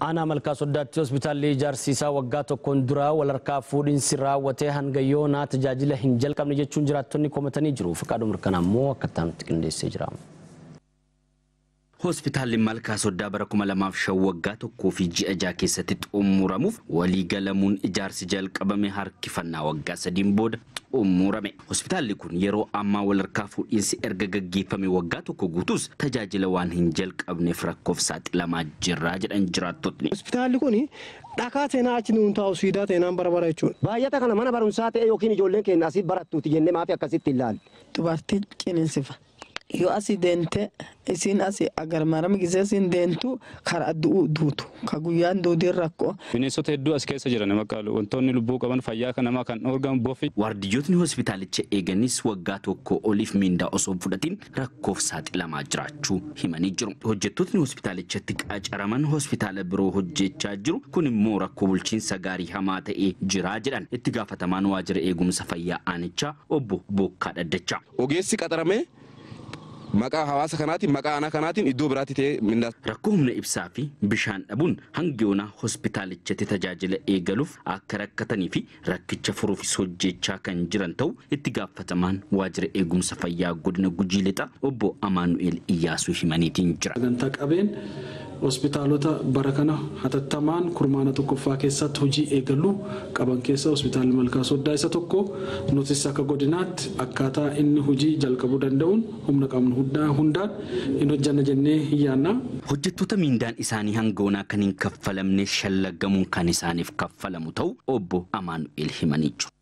Aanaa Malkaa Soddaatti hospitaalli ijaarsi isaa waggaa tokkoon dura walharkaa fuudhinsi raawwatee hanga yoonaa tajaajila hin jalqabne jechuun jiraattonni komatanii jiru. Fakkaaduu mirkanaa immoo akkattaa nutti qindeessee jira. Hospitaalli Malkaa Soddaa bara 2005 waggaa tokkoo fi ji'a jaha keessatti xumuramuuf walii galamuun ijaarsi jalqabame harkifannaa waggaa sadiin booda xumurame. Hospitaalli kun yeroo ammaa walharkaa fuudhinsi erga gaggeeffame waggaa tokko guutus tajaajila waan hin jalqabneef rakkoof saaxilamaa jirra jedhan jiraattotni. Hospitaalli kun dhakaa seenaa achi nuun taa'u siidaa seenaan bara bara jechuudha. Baay'ata kana mana barumsaa ta'e yookiin ijoolleen keenya asii barattuuti jennee maafi akkasitti ilaalle. Dubartii ciniinsifa. Yoo asii deemte isiin asii agar marami gisee isiin deemtu karaa du'uu duutu ka guyyaan duudiin rakkoo. Bineensota hedduu as keessa jiran maqaalu wantoonni lubbuu qaban fayyaa kan namaa kan dhoorgan bofi. Waardiyyootni hospitaalicha eeganis waggaa tokko oliif miindaa osoo hin fudhatin rakkoof saaxilamaa jiraachuu himanii jiru. Hojjettootni hospitaalichatti qacaraman hospitaala biroo hojjechaa jiru kun immoo rakkoo bulchiinsa gaarii hamaa ta'ee jira jedhan itti gaafatamaan waajjira eegumsa fayyaa aanichaa obbo Bookkaa Dhaddachaa. Ogeessi qaxaramee maqaa hawaasa kanaatiin maqaa aanaa kanaatiin iddoo biraatti ta'ee mindaa. Rakkoo humna ibsaa fi bishaan dhabuun hanga yoonaa hospitaalichatti tajaajila eegaluuf akka rakkatanii fi rakkicha furuufis hojjechaa kan jiran ta'u itti gaafatamaan waajjira eegumsa fayyaa godina Gujii Lixaa obbo Amaanu'eel Iyyaasuu himaniitiin jira. Sagantaa qabeen hospitaalota bara kana hatattamaan kurmaana tokkoffaa keessatti hojii eegaluu qaban keessa hospitaalli Malkaa Soddaa isa tokko nutis akka godinaatti akkaataa inni hojii jalqabuu danda'uun humna qabnu hundaan hin hojjanna jennee hin yaanna. Hojjettoota miindaan isaanii hanga yoonaa kan hin kaffalamne shallagamuun kan isaaniif kaffalamu ta'u obbo Amaanu'eel himanii jiru.